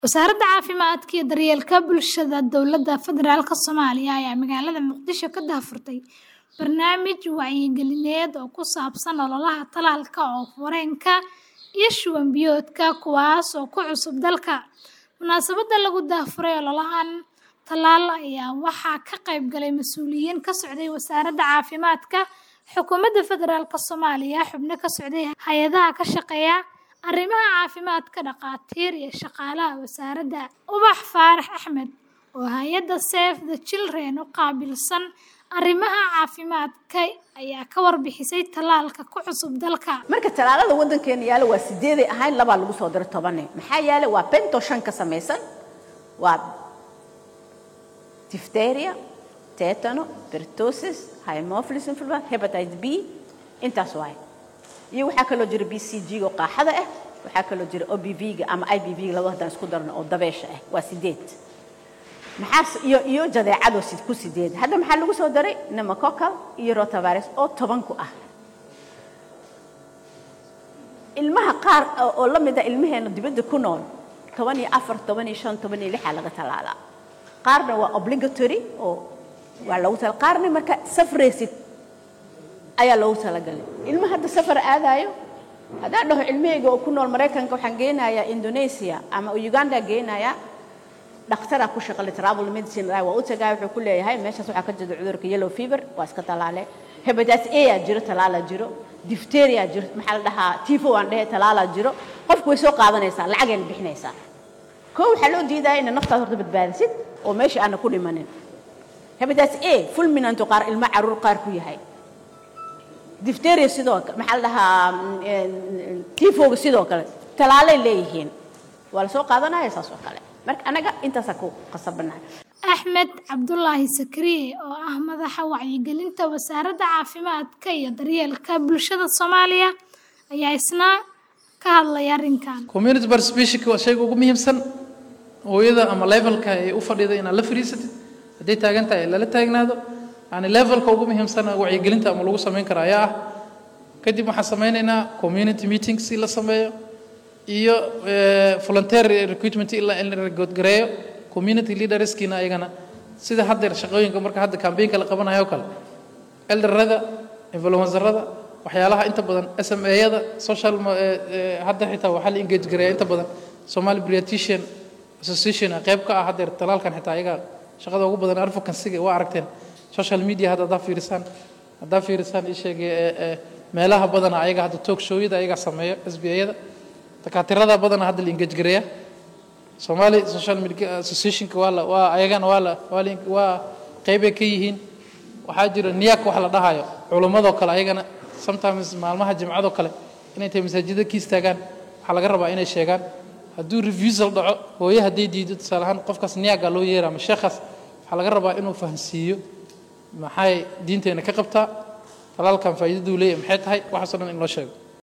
Wasaaradda Caafimaadka iyo Daryeelka Bulshada Dowladda Federaalka Soomaaliya ayaa magaalada Muqdisho ka daahfurtay barnaamij wacyigelineed oo ku saabsan ololaha tallaalka oof-wareenka iyo shuban biyoodka kuwaas oo ku cusub dalka. Munaasabadda lagu daahfuray ololahan tallaal ayaa waxaa ka qayb galay mas'uuliyiin ka socday Wasaaradda Caafimaadka, Xukuumadda Federaalka Soomaaliya, xubno ka socday hay'adaha ka shaqeeya arrimaha caafimaadka, dhakhaatiir iyo shaqaalaha wasaaradda. Ubax Faarax Axmed oo hay'adda Save the Children u qaabilsan arrimaha caafimaadka ayaa ka warbixisay tallaalka ku cusub dalka. marka tallaalada waddankeena yaala waa sideeday ahayn labaa lagu soo diray tobane maxaa yaala waa bento shan ka samaysan waa diphtheria tetano pertussis haemophilus influenza hepatitis b intaas waaye iyo waxaa kaloo jira b c g oo qaaxada ah waxaa kaloo jira o b v ga ama i b v ga labada haddaan isku darno oo dabeesha ah waa sideed maxaa iyo iyo jadeecadoo sid ku sideed hadda maxaa lagu soo daray pneumococcal iyo rotavirus oo toban ku ah ilmaha qaar oo la mid ah ilmaheena dibadda ku nool toban iyo afar toban iyo shan toban iyo lixaa laga tallaalaa qaarna waa obligatory oo waa loogu tala qaarna marka safraysid ayaa loogu talagalay ilma hadda safar aadaayo haddaan dhaho ilmahayga oo ku nool maraykanka waxaan geynayaa indonesia ama uganda geynayaa dhakhtaraa ku shaqale travel medicine waa u tagaaya wuxuu ku leeyahay meeshaas waxaa ka jira cudurka yellow fever waa iska tallaale hepatitis a aa jiro tallaalaa jiro diphtheria jiro maxaa la dhahaa tifo aan dhehe tallaalaa jiro qofku way soo qaadanaysaa lacagayna bixinaysaa koo waxaa loo diidaya inay naftaad horta badbaadisid oo meesha aana ku dhimanin hepatitis a fulminanto qaar ilmo caruur qaar ku yahay diphtheria sidoo kale maxaa la dhahaa tifoga sidoo kale tallaalay leeyihiin waa la soo qaadanaya saas oo kale marka anaga intaasaa ku qasabanahay Axmed Cabdulaahi Sakriye oo ah madaxa wacyigelinta Wasaaradda Caafimaadka iyo Daryeelka Bulshada Soomaaliya ayaa isna ka hadlay arrinkan. community participation waa shayga ugu muhiimsan hooyada ama levelka ay u fadhida inaad la fariisatid hadday taagan tahay lala taagnaado yani levelka ugu muhiimsan wacyigelinta ama lagu samayn kara ayaa ah kadib waxaan samaynaynaa community meetings si la sameeyo iyo volunteer recruitment in la goodgareeyo community leaderskiina ayagana sida haddeer shaqooyinka marka hadda campaignka la qabanayo kale elderada influencerada waxyaalaha inta badan sma-yada social hadda xitaa waxaa la engage gareeya inta badan somali pediatrician association qayb ka ah haddeer talaalkan xitaa ayaga shaqada ugu badan advocacyga waa aragteen social media hadda haddaa fiirisaan haddaa fiirisaan ii sheegay meelaha badana ayaga hadda talk showyada ayaga sameeya sba-yada dakaatirada badana hadda la engage gareeya somali social media associationka waa la waa ayagana waa la waa la waa qeybay ka yihiin waxaa jira niyak wax la dhahayo culummadoo kale ayagana sometimes maalmaha jimcadoo kale inay tahay masaajida ka istaagaan waxaa laga rabaa inay sheegaan hadduu refusal dhaco hooye hadday diido tusaale ahaan qofkaas niyaga loo yeera ama sheekhaas waxaa laga rabaa inuu fahansiiyo maxay diinteena ka qabtaa talaalkan faa'iidaduu leeyahay maxay tahay waxaasoo dhan in loo sheego